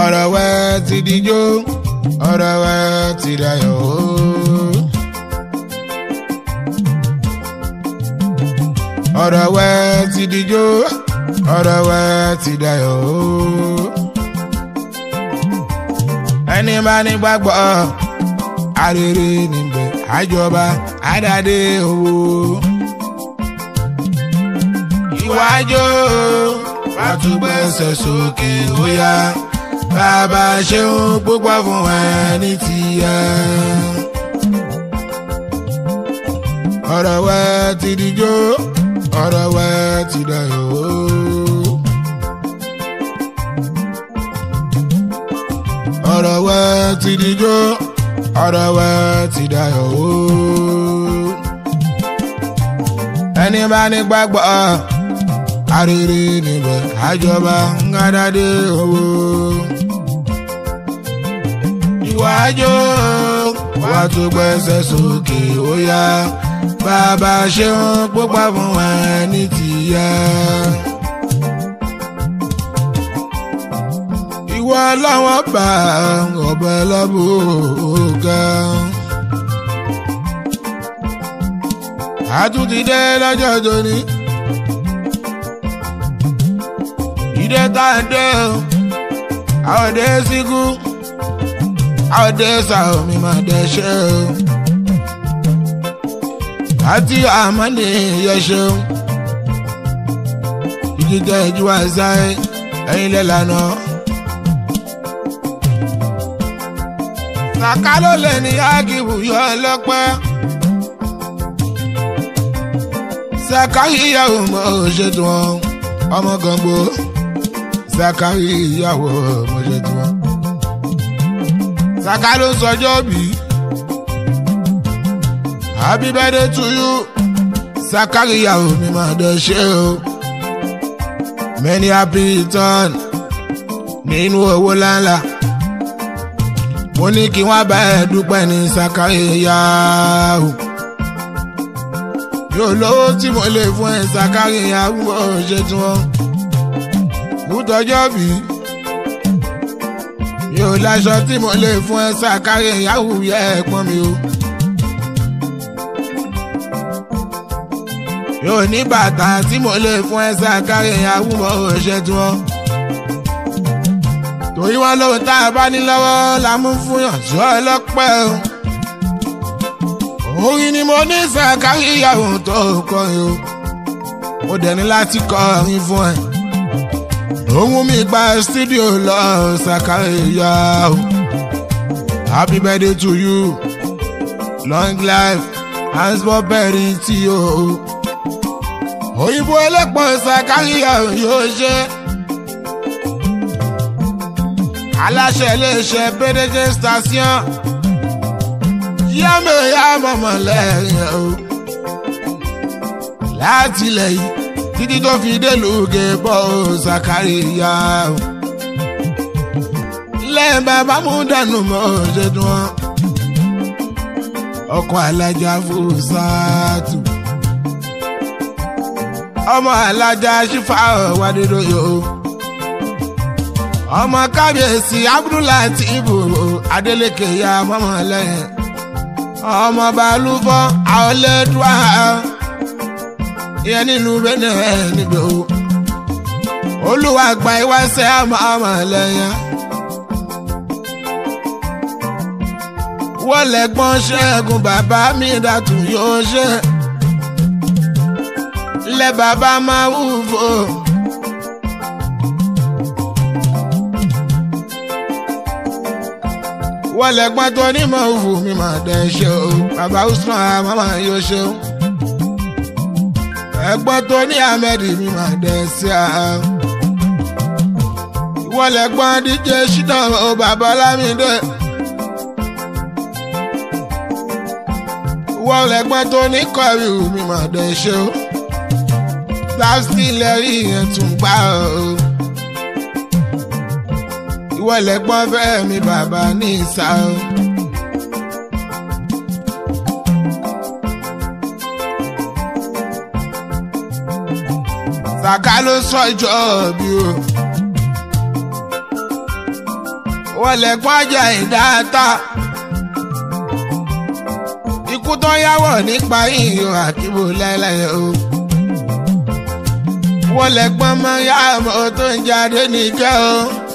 ọ̀rọ̀ wẹ́ ti dijó ọ̀rọ̀ wẹ́ ti dayọ̀ o. ọ̀rọ̀ wẹ́ ti dijó ọ̀rọ̀ wẹ́ ti dayọ̀ o. ẹni bá ní gbàgbọ́ arére níbẹ̀ àjọba àdàdé owó. ìwájú wàtúgbẹ́sẹ̀ sókè ó yá bàbá ṣeun púpọ̀ fún ẹ ní tìyẹ. ọ̀rọ̀ wẹ́ ti dijó ọ̀rọ̀ wẹ́ ti dayọ̀ o. ọ̀rọ̀ wẹ́ ti dijó ọ̀rọ̀ wẹ́ ti dayọ̀ o. ẹni bá ní gbàgbọ́ arére níbẹ̀ àjọba ńgádádé owó. ìwájú wàá tó gbẹ́sẹ̀ sókè ó yá bàbá ṣeun púpọ̀ fún ẹ ní tìyẹ. ìwọ làwọn bá ọbẹ̀ lọ́bùkà. àtúntìdé lọ́jọ́ tóní. ìdè tá a dé o àwọn òde síkú àwọn òde sàwọn mi máa dẹ ṣe o. àti àmọ́ni yẹ ṣeun. ìdíje ìjú àìsàn ẹ̀yin lẹ́lànà. sàká ló lè ní ágìbù yọ ọlọ́pẹ́. sàká yíyàwó mọ́ òṣètò wọn ọmọ gàngbó sàká yíyàwó mọ́ òṣètò wọn. sàká ló sọjọ́ bí happy birthday to you sàká yíyàwó mi máa dẹ̀ ṣe o many happy return nínú owó láńlá mo ní kí wọ́n bá ẹ dúpẹ́ ní sàkáríyá o yóò lówó tí mo lè fún ẹ sàkáríyá mo ṣe tí wọ́n kú tọjọ́ bí yóò láṣọ tí mo lè fún ẹ sàkáríyá wù yẹ ẹ̀pọ́n mi o yóò ní bàtà tí mo lè fún ẹ sàkáríyá wù mo ṣe tí wọ́n torí wọn lóhun tá a bá ní lọ́wọ́ la mú fún yàn tí wọ́n lọ́pẹ́ o. orin ni mo ní sàkárí ìyàwó tó kọrin o. mo dẹ̀ ní láti kọrin fún ẹ. ohun mi gba studio lọ sàkárí ìyàwó. happy birthday to you long life handsball berry tí o. òyìnbó ẹlẹ́pọ̀ sàkárí ìyàwó yóò ṣe aláṣẹ iléeṣẹ́ pédéjé station yámẹ ya mọ̀mọ́ lẹ́yìn o láti ilẹ̀ yìí títí tó fi délùgé bọ́ Zakariya o lẹ́yìn bàbá mú dànù mọ́ ṣẹ́dùn wọn ọkọ̀ alájà fúsàtù ọmọ alájà ṣífà wádìí o ọmọ kábíyèsí abdullahi adeleke ya mọ́mọ́ lẹ́yìn ọmọ balùbọ́ àọlẹ́dùá ìyẹn nílùú benin níbi o olúwa gba ìwáṣẹ àmọ́ lẹ́yìn wọ́n lẹ́gbọ́n ṣẹ́gun bàbá mi dàtú yóò ṣe lẹ́ bàbá máa wù fò. wọ́n lẹ́gbọ́n tó onímọ̀ òfò mi máa dẹ̀ ṣe o bàbá usman mama yóò ṣe o ẹ̀gbọ́n tó ní ahmed mi máa dẹ̀ ṣe a wọ́n lẹ́gbọ́n díje ṣínà o bàbá lámìdé wọ́n lẹ́gbọ́n tó ní kọ́rí mi máa dẹ̀ ṣe o plastic lẹ́rí yẹn tún gbá o ìwọ lẹ́gbọ́n fẹ́ mi bàbá ní ìsà o. Sàká ló sọ ìjọ bí o. wọ́n lẹ́gbọ́n ajá ìdáta ikú tó yáwọ̀ nípa ìyó àkíbò láéláé o wọ́n lẹ́gbọ́n mọ́ yáàmọ́ tó ń jáde nìkẹ́ o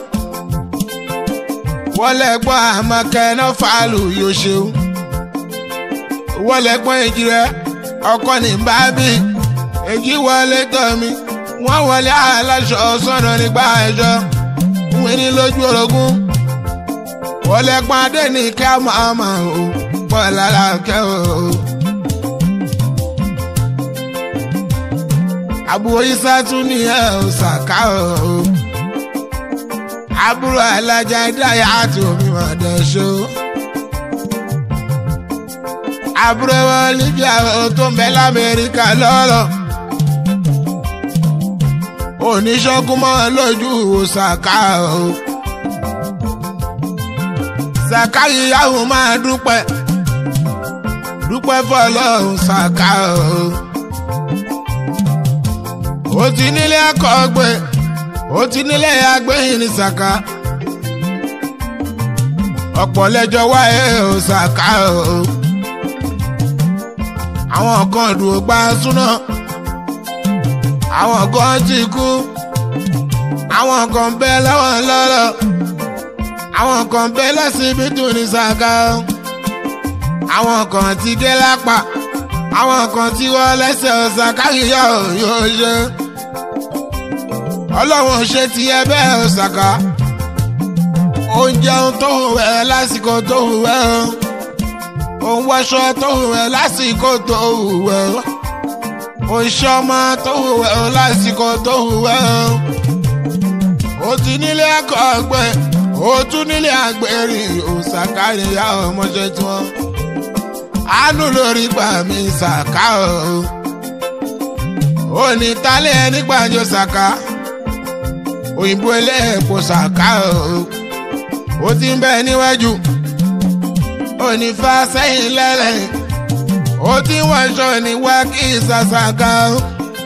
wọ́n lẹ́gbọ́n àmọ́kẹ́ náà fàálù yóò ṣeun wọ́n lẹ́gbọ́n èjì rẹ̀ ọkọ ní bábí èjì wọlé tọ̀ mi wọ́n wọlé aláṣọ sọ̀nà nígbà ẹ̀ṣọ́ wọ́n ní lójú orogún wọ́n lẹ́gbọ́n adé nìkẹ́ màmá o pọ̀ lára kẹ́ o. àbúrò isa tún ní ẹ ò ṣàká o àbúrò alájà dáyà àti omi mọ̀dẹ́ ṣó àbúrò olivia tó ń bẹ lamẹ́ríkà lọ́rọ̀ oníṣọ́gun mọ́ lójú ṣàká o ṣàká ìyàwó máa dúpẹ́ dúpẹ́ fọlọ́run ṣàká o ó ti nílé akọgbẹ ó ti nílé agbẹyìn ní sàkà ọ̀pọ̀ lẹ́jọ́ wáyé ó sàkà o àwọn kan dùn gba súná àwọn kan ti kú àwọn kan bẹ lọ́wọ́ lọ́rọ̀ àwọn kan bẹ lọ́sibítù ní sàkà àwọn kan ti dé lápá àwọn kan tí wọ́n lẹ́sẹ̀ ọ̀sán káyíyá yóò ṣe. ọlọ́run ṣe ti ẹ bẹ́ẹ̀ ọ̀sàká. oúnjẹ tó hù ẹ́ lásìkò tó hù ẹ́ o. òun wọṣọ tó hù ẹ́ lásìkò tó hù ẹ́ o. oṣù ọmọ tó hù ẹ́ o lásìkò tó hù ẹ́ o. ó ti nílé ẹ̀kọ́ ọgbẹ́ ó tún nílé àgbẹ̀rìn ọ̀sàká ìyá ọmọṣẹ́ tí wọ́n àánú lórí gbà mí ṣàká o. òní tálẹ̀ nígbàjọ ṣàká òyìnbó ẹlẹ́ẹ̀pọ̀ ṣàká o. ó ti ń bẹ níwájú òní fa sẹ́yìn lẹ́lẹ̀ ó ti ń wọṣọ ní wákì ṣàṣàká o.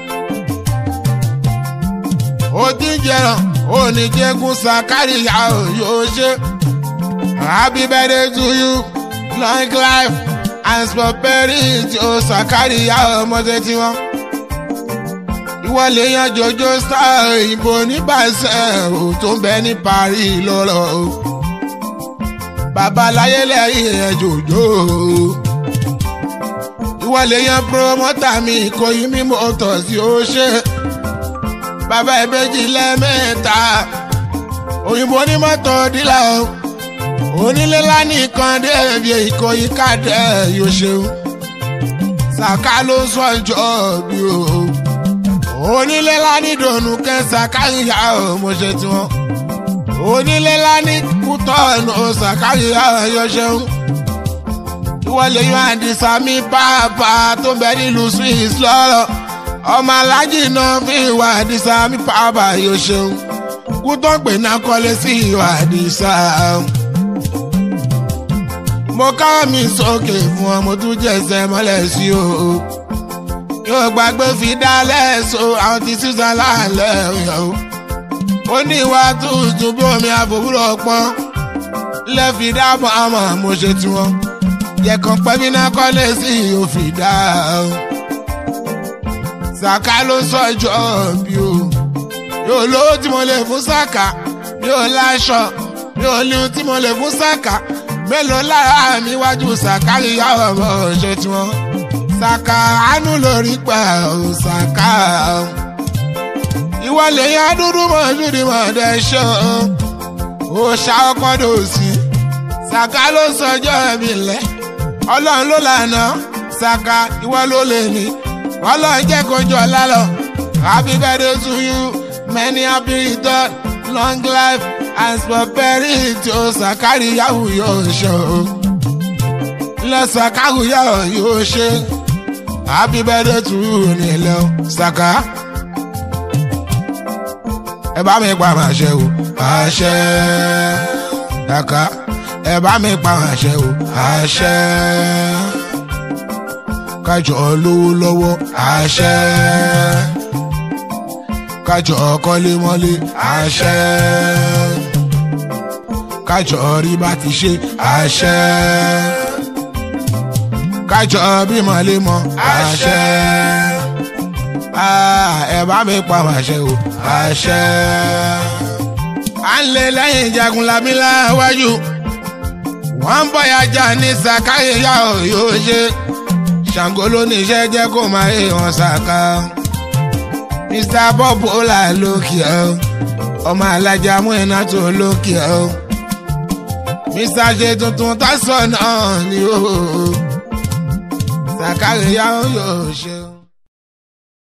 ó ti ń jẹrán òní jẹ́gun ṣàkárìyà o yóò ṣe. happy birthday to you long life and prosperity ó sàkáríyá ọmọdé tí wọn. ìwọ lè yan jojo star òyìnbó nípasẹ̀ ò tó ń bẹ ní Paris lọ́rọ̀ o. babaláyé lẹ́yìn ẹ̀ jòjò o. ìwọ lè yan promoter mi Ìkòyí mímú ọ̀tọ̀ sí ó ṣe. bàbá ìbejì lẹ́mẹ̀ẹ́ta òyìnbó ní mọ́tò dílà o onílé lánìkan débi Ìkòyí kàdé yóò ṣeun Sàká ló sọ ìjọ bí o onílé lánìdònú kẹ Sàká ìyá o mo ṣe tiwọn onílé lánì kútọ́ọ̀nù Sàká ìyá yóò ṣeun ìwọlé yóò àdìsá mi pàápàá tó bẹ nílùú Swiss lọ́rọ̀ ọmọ alájì náà fi ìwà àdìsá mi pàápàá yóò ṣeun kútọ́ pè náà kọ́lé sí ìwà àdìsá mo ká mi sókè fún ọ mo tún jẹsẹ̀ mọ́lẹ̀ sí o yóò gbàgbé fi dálẹ̀ so àwọn ti sísan láàlẹ́ o ó ní ìwà tuntun bí omi àfòwúrọ̀ pọ́n lẹ́fi dábọ̀ àmọ́ mo ṣe tiwọn yẹ̀kan pẹ́bí náà kọ́lé sí òfin dá o Sàká ló sọjọ́ bí o yóò lówó tí mo lè fún Sàká yóò láṣọ yóò ní tí mo lè fún Sàká mélòó lára mi wájú Sàká ìyá ọmọ ṣe tí wọn Sàká àánú lórí pa ò Sàká ìwọ lè yan dúdú mọ dúdú mọ dẹ ṣọ ó ṣá ọkọ dòsí Sàká ló sọjọ́ mi lẹ Ọlọ́run ló lànà Sàká ìwọ ló lè ní Ọlọ́run jẹ́ kojú ọlá lọ happy birthday to you many happy return long life and prosperity o Sàkárí yahoo yóò ṣe o lọ Sàkárí yahoo yóò ṣe happy birthday to you nílẹ̀ o Sàká ẹ bá mi pa àṣẹ o àṣẹ Sàká ẹ bá mi pa àṣẹ o àṣẹ kájọ lówó lọ́wọ́ àṣẹ kájọ kọ́lé mọ́lé àṣẹ kájọ rí bá ti ṣe àṣẹ kájọ bímọ lè mọ àṣẹ ẹ bá mi pa àṣẹ o àṣẹ à ń lé lẹ́yìn jagun lamílá wájú wọ́n ń bọ̀yà jà ní sàkáyéyà yóò ṣe ṣàǹgó ló ní iṣẹ́ jẹ́ kó máa yé wọn ṣàkà mr bob ọlá lókè ọ́ ọmọ alájà mú iná tó lókè ọ́ mr ṣe tuntun tásán náà ni ó sàkáyéyà yóò ṣe.